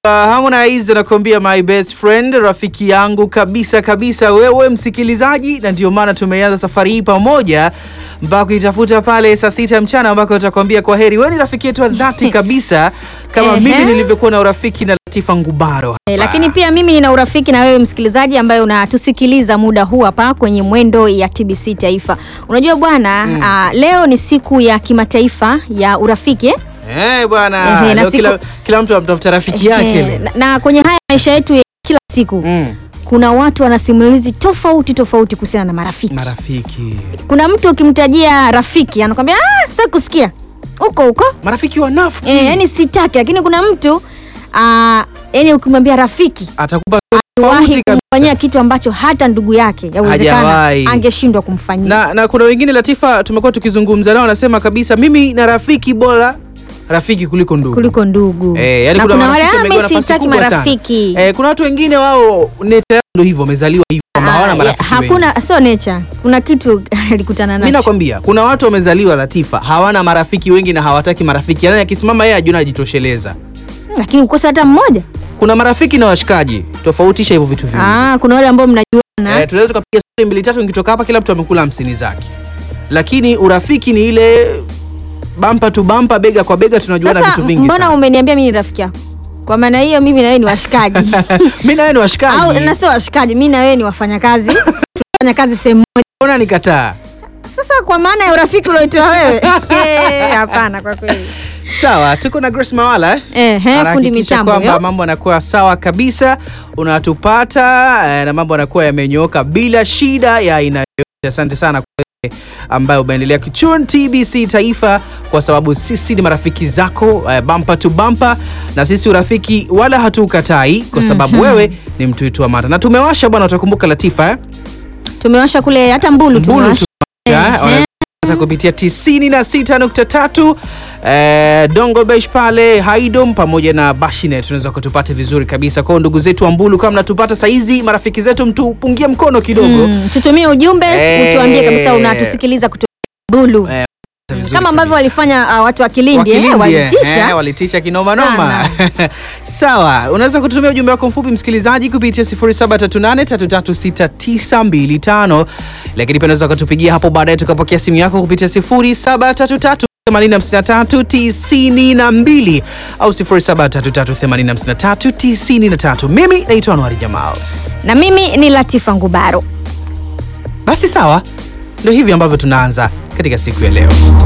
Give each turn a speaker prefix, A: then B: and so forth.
A: Uh, Harmonize anakuambia my best friend, rafiki yangu kabisa kabisa, wewe msikilizaji, na ndio maana tumeanza safari hii pamoja mpaka kuitafuta pale saa sita mchana ambako utakwambia kwa heri. Wewe ni rafiki yetu wa dhati kabisa kama
B: Ehe.
A: mimi nilivyokuwa na urafiki na Latifa Ngubaro.
B: Eh, lakini pia mimi nina urafiki na wewe msikilizaji ambaye unatusikiliza muda huu hapa kwenye mwendo ya TBC Taifa. Unajua bwana, ah, leo ni siku ya kimataifa ya urafiki eh?
A: Eh, bwana,
B: Ehe, na
A: leo
B: siku-
A: kila, kila mtu anatafuta rafiki yake
B: Eh,
A: leo.
B: na, na kwenye haya maisha yetu ya kila siku
A: Mm,
B: kuna watu wana simulizi tofauti tofauti kuhusiana na marafiki.
A: marafiki
B: Kuna mtu ukimtajia rafiki anakwambia ah, sitaki kusikia huko huko
A: marafiki wanafiki
B: eh, yani sitaki, lakini kuna mtu ah, yani ukimwambia rafiki
A: atakupa
B: wahi
A: tofauti kabisa.
B: kumfanyia kitu ambacho hata ndugu yake yawezekana
A: Hajawahi.
B: angeshindwa kumfanyia.
A: na, na kuna wengine Latifa, tumekuwa tukizungumza nao, wanasema kabisa mimi na rafiki bora rafiki kuliko ndugu
B: kuliko ndugu
A: Eh, yani
B: na
A: kuna
B: kuna wale
A: marafiki
B: "Ah,
A: wamepewa
B: mimi
A: nafasi
B: sitaki
A: kubwa sana."
B: marafiki
A: Eh, kuna watu wengine wao neta yao ndio hivyo wamezaliwa hivyo kwamba
B: Ah,
A: hawana
B: ya-
A: marafiki wengi.
B: hakuna sio nature kuna kitu alikutana
A: Mimi
B: nacho
A: nakwambia kuna watu wamezaliwa Latifa hawana marafiki wengi na hawataki marafiki, yaani akisimama yeye ajiona ajitosheleza.
B: lakini ukosa hata mmoja
A: Kuna marafiki na washikaji, tofautisha hivyo vitu viwili.
B: ah, kuna wale ambao mnajuana
A: Eh, tunaweza tukapiga stori mbili tatu, nikitoka hapa kila mtu amekula hamsini zake, lakini urafiki ni ile bampa tu bampa, bega kwa bega, tunajuana
B: sasa
A: vitu vingi
B: mbona
A: sana.
B: umeniambia mimi ni rafiki yako kwa maana hiyo mimi na wewe ni washikaji
A: Mimi na wewe ni washikaji.
B: au na sio washikaji mimi na wewe ni wafanyakazi tunafanya kazi sehemu moja
A: Mbona nikataa?
B: sasa kwa maana ya urafiki ulioitoa wewe Eh, hapana kwa kweli
A: Sawa, tuko na Grace Mawala eh?
B: Ehe, fundi
A: Anahakikisha
B: mitambo
A: kwamba
B: yo.
A: mambo yanakuwa sawa kabisa, unatupata eh, na mambo yanakuwa yamenyooka bila shida ya aina yoyote. Asante sana kwa wewe ambaye umeendelea kuchun TBC Taifa, kwa sababu sisi ni marafiki zako eh, bampa tu bampa, na sisi urafiki wala hatuukatai kwa sababu wewe ni mtu wetu wa mata, na tumewasha bwana, utakumbuka Latifa eh?
B: tumewasha kule hata mbulu
A: Mbulu
B: tumewasha
A: tumewasha,
B: Ehe.
A: wanapata kupitia 96.3 eh, Dongo Besh pale Haidom pamoja na Bashinet, tunaweza kutupata vizuri kabisa. Kwa hiyo ndugu zetu wa Mbulu, kama mnatupata saizi, marafiki zetu, mtupungie mkono kidogo
B: Mm, tutumie ujumbe
A: Eh.
B: utuambie kabisa unatusikiliza kutoka Bulu
A: Eh, vizuri
B: kama ambavyo
A: kabisa.
B: walifanya uh, watu wa Kilindi eh,
A: Wakilindi, eh,
B: walitisha
A: eh, walitisha kinoma noma. Sawa, unaweza kututumia ujumbe wako mfupi msikilizaji kupitia 0738336925 lakini pia unaweza kutupigia hapo baadaye tukapokea simu yako kupitia 0733805392 au 0733805393. Mimi naitwa Anwari Jamal.
B: na mimi ni Latifa Ngubaro.
A: Basi sawa, ndio hivi ambavyo tunaanza katika siku ya leo.